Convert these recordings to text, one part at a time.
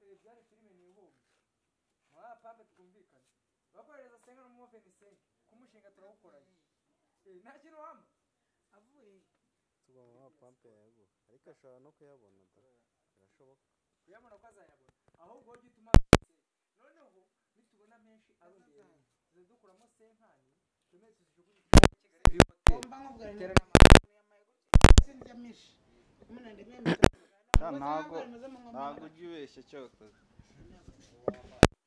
Igare filime ni ihumbi muri aya pampe twumvikane bakohereza senga n'umumo fenisenge k'umushinga turawukoranye Eh, nta kintu wampa avuye tugomba kuba pampe yayaguha ariko ashobora no kuyabona da birashoboka kuyabona ko azayabona ahubwo wowe jya utuma senga. noneho nitubona menshi arongera tuzajya dukuramo senkani tumwe tuzijugunye i Kigali kuri hoteli ngomba Iterana- nkubwira sindya myinshi munandemeye ntago ntago ujya ubeshya cyokoze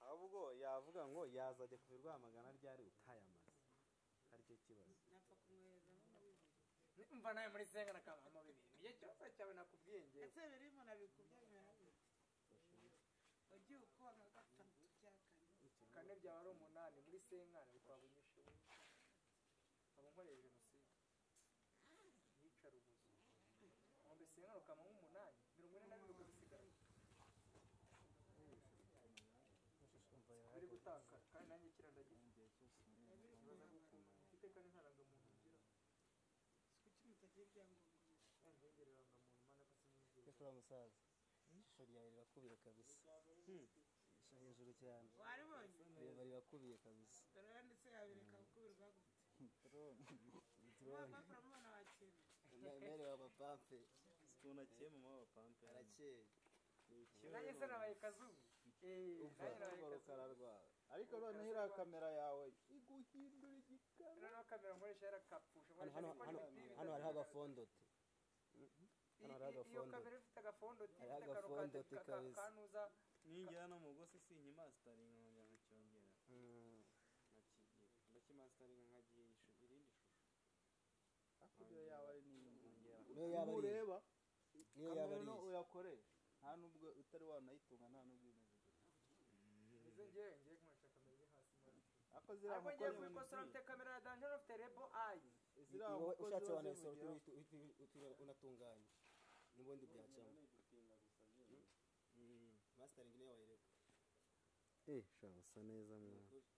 ahubwo yavuga ngo yazajya ku birwamagana ryari utayamaze aricyo kibazo mva nawe muri senga nakamama bibiri nicyo kibazo cyawe nakubwiye ngewe ese biri umuntu abikubye bimera bite? ugiye ukora nka gatatu bya kane kane byaba ari umunani muri senkani bikaba bunyishe wowe nkaba nkoreye jenoside yicara ubuzi nkombe senkani ukama nk'umunani mirongo ine na bibiri ukabisigara biri gutakara kandi nanjye kira ndagira ikibazo gukunda mfite kane nta rangamuntu ngira kuki mutagira ibyangombwa nzongere rangamuntu mana ko sinigeze yakora musaza ishusho ryawe rirakubiye kabisa ishusho hejuru cyane waribonye reba rirakubiye kabisa dore yanditse yabireka gukubirwa gute drone wapapuro mubona wakira mere wa pampe tunakiye mu maboko pampe arakeye nanjye se nabaye kazungu Eh, umva nanjye nabaye urwo rukara kazungu rwawe ariko noneho iriya kamera yawe iguhindura igikara noneho kamera nkoresha yarakapfusha hano nkoresha hano ibikoresho hano bibi hano bitagaragara. Iyo- hariho agafondo te Hano hariho iyo agafondo. kamera ifite agafondo ti Hariho ifite akantu agafondo ka- ti ka- kabisa. kanuza ninjyana no mu gosi sinkimasitaringa nkongera nkacyongera nkakigira ndakimasitaringa nkagiye ishu- irindi shusho hakurya yawe ari n'inyongera Niyo yaba ari- ureba niyo yaba ari kamera iyi uyakoreye nta nubwo utari wanayitunga nta n'ubwo imeze gutya izo ngewe ngiye nkoresha kamera iri hasi muri ariko ziriya ariko ngiye kubikosora mfite kamera ya danjero mfite rebo ayi ziriya wowe mukozi ushatse ziba wanayisohora zimugeraho. uti- uti- uti- uti- unatunganya n'ubundi byacamo masiteringi niyo wayireba eh shira gusa neza mwana Ni ukuri.